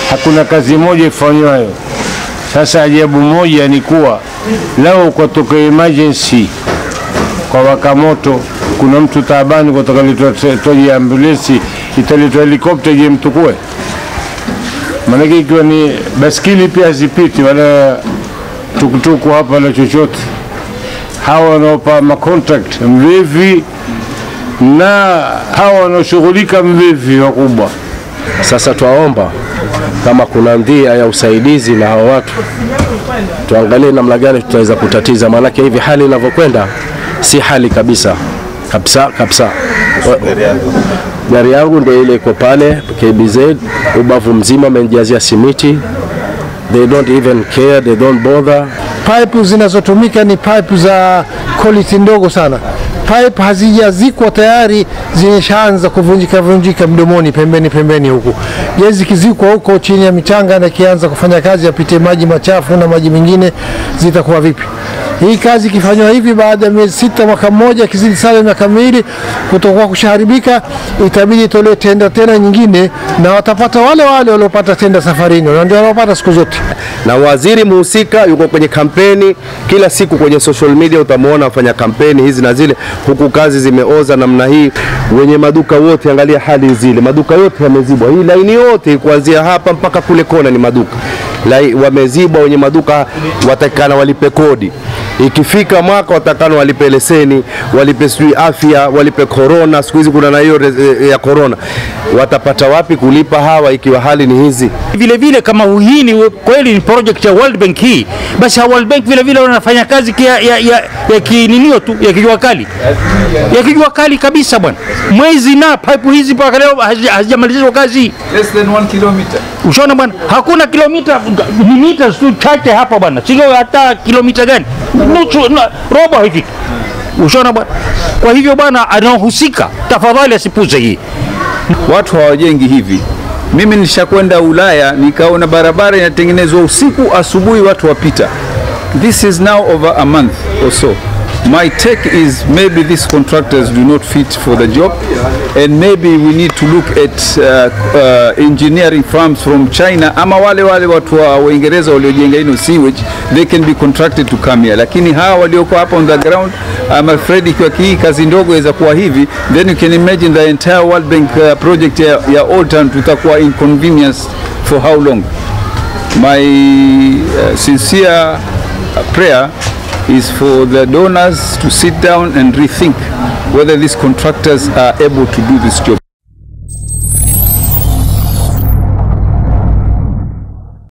hakuna kazi moja ifanywayo. Sasa ajabu moja ni kuwa lao ukatoka emergency kwa waka moto, kuna mtu taabani, kutoka toje ambulensi, italetwa helikopta je mtukue? Maanake ikiwa ni baskili pia hazipiti wala tukutuku hapa wala chochote. Hawa wanaopa macontract mlevi na hawa wanaoshughulika mlevi wakubwa. Sasa twaomba kama kuna ndhia ya usaidizi na hawa watu, tuangalie namna gani tutaweza kutatiza, maanake hivi hali inavyokwenda si hali kabisa kabisa kabisa. Gari yangu ndio ile iko pale KBZ, ubavu mzima amenijazia simiti, they don't even care, they don't bother. Pipe zinazotumika ni pipe za quality ndogo sana. Pipe hazijazikwa tayari, zimeshaanza kuvunjika vunjika mdomoni, pembeni pembeni huku. Je, zikizikwa huko chini ya michanga na ikianza kufanya kazi, yapite maji machafu na maji mengine, zitakuwa vipi? Hii kazi ikifanywa hivi, baada ya miezi sita, mwaka mmoja, ikizidi sana miaka miwili, kutokuwa kushaharibika, itabidi itolewe tenda tena nyingine, na watapata wale wale waliopata tenda safarini, na ndio wanaopata siku zote. na waziri muhusika yuko kwenye kampeni kila siku kwenye social media, utamwona afanya kampeni hizi na zile, huku kazi zimeoza namna hii. Wenye maduka wote, angalia hali zile, maduka yote yamezibwa, hii laini yote kuanzia hapa mpaka kule kona ni maduka Lai, wamezibwa. Wenye maduka watakana walipe kodi, ikifika mwaka watakana walipe leseni, walipe sijui afya, walipe korona. Siku hizi kuna na hiyo re- ya korona, watapata wapi kulipa hawa ikiwa hali ni hizi? vile vile kama hii ni kweli ni project ya World Bank hii, basi World Bank vile vile wanafanya kazi ya, ya, ya, ya kininio tu ya kijua kali ya kijua kali kabisa bwana. Mwezi na pipe hizi mpaka leo hazi- hazijamalizwa kazi. less than one kilometer. Ushaona bwana, hakuna kilomita, ni mita tu chache hapa bwana, sio hata kilomita gani, nusu na robo haifiki. Ushaona bwana. Kwa hivyo bwana, anaohusika tafadhali asipuze hii. Watu hawajengi hivi. Mimi nishakwenda Ulaya nikaona barabara inatengenezwa usiku, asubuhi watu wapita. This is now over a month or so. My take is maybe these contractors do not fit for the job and maybe we need to look at uh, uh, engineering firms from China ama wale wale watu wa Uingereza waliojenga ino sewage they can be contracted to come here, lakini hawa walioko hapa on the ground I'm afraid ikiwa hii kazi ndogo iweza kuwa hivi then you can imagine the entire World Bank uh, project ya, ya Old Town tutakuwa inconvenience for how long my uh, sincere uh, prayer is for the donors to sit down and rethink whether these contractors are able to do this job